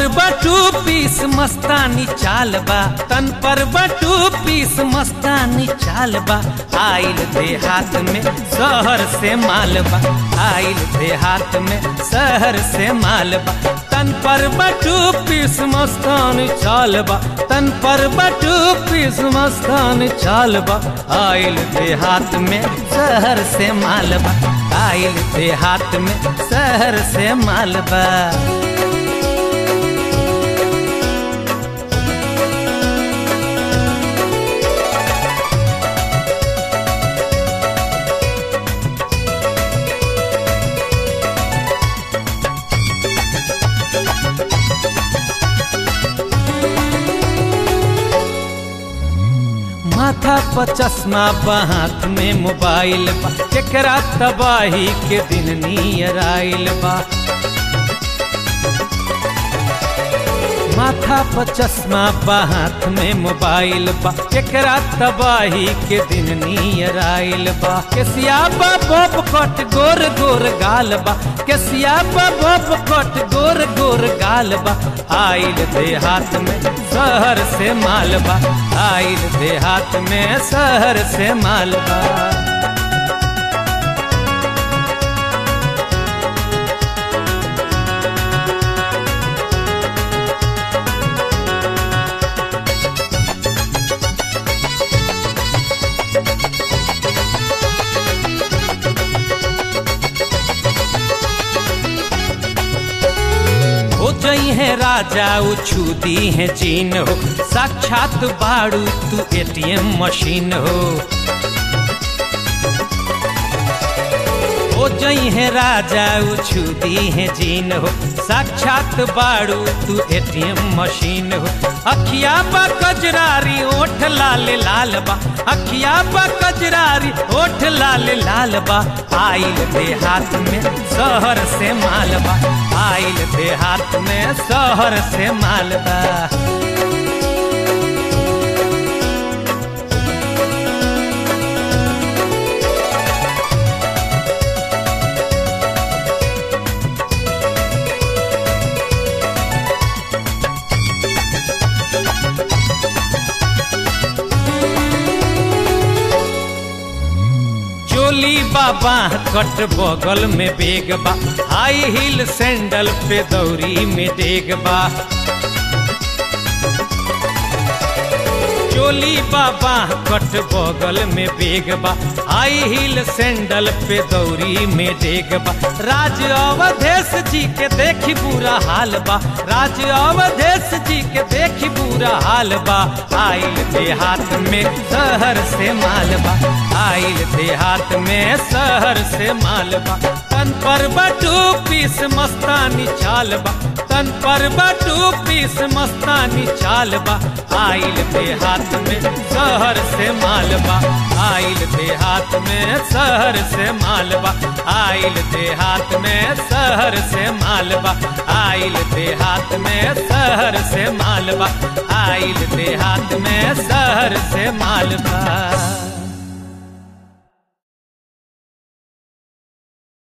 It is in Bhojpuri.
पर बटू पीस मस्तानी चाल बा तन पर बटू पीस मस्तानी चाल बा आइल देहात में शहर से माल बा आइल देहात में शहर से माल बा तन पर बटू पीस मस्तानी चाल बा तन पर बटू पीस मस्तानी चाल बा आइल देहात में शहर से माल बा आइल देहात में शहर से माल बा माथा पर चश्मा बा हाथ में मोबाइल बा केकरा तबाही के दिन नियर आइल बा माथा पर चश्मा बा हाथ में मोबाइल बा केकरा तबाही के दिन नियर आइल बा केसिया बा बब कट गोर गोर गाल बा केसिया बा बब कट गोर गोर गाल बा आइल देहात में शहर से माल बा आइल देहात में शहर से माल बा हो जई है राजा उछू दी है जीन हो साक्षात बाड़ू तू एटीएम मशीन हो हो जई है राजा उछू दी है जीन हो साक्षात बाड़ू तू एटीएम मशीन हो अखिया बा कजरारी ओठ लाल लाल बा अखिया बा कजरारी ओठ लाल लाल बा आइल देहात में शहर से माल बा आइल देहात में शहर से माल बा चोली बाबा कट बगल में बेग बा हाई हिल सैंडल पे दौरी में डेग बा चोली बाबा कट बगल में बेग बा हाई हिल सैंडल पे दौरी में डेग बा राज अवधेश जी के देखी बुरा हाल बा राज अवधेश जी के देखी बुरा हाल बा आइल देहात में शहर से माल बा आइल देहात में शहर से माल बा तन पर बटू पीस मस्तानी चाल बा तन पर बटू पीस मस्तानी चाल बा आइल देहात में शहर से माल बा आइल देहात में शहर से माल बा आइल देहात में शहर से माल बा आइल देहात में शहर से माल बा आइल देहात में शहर से माल बा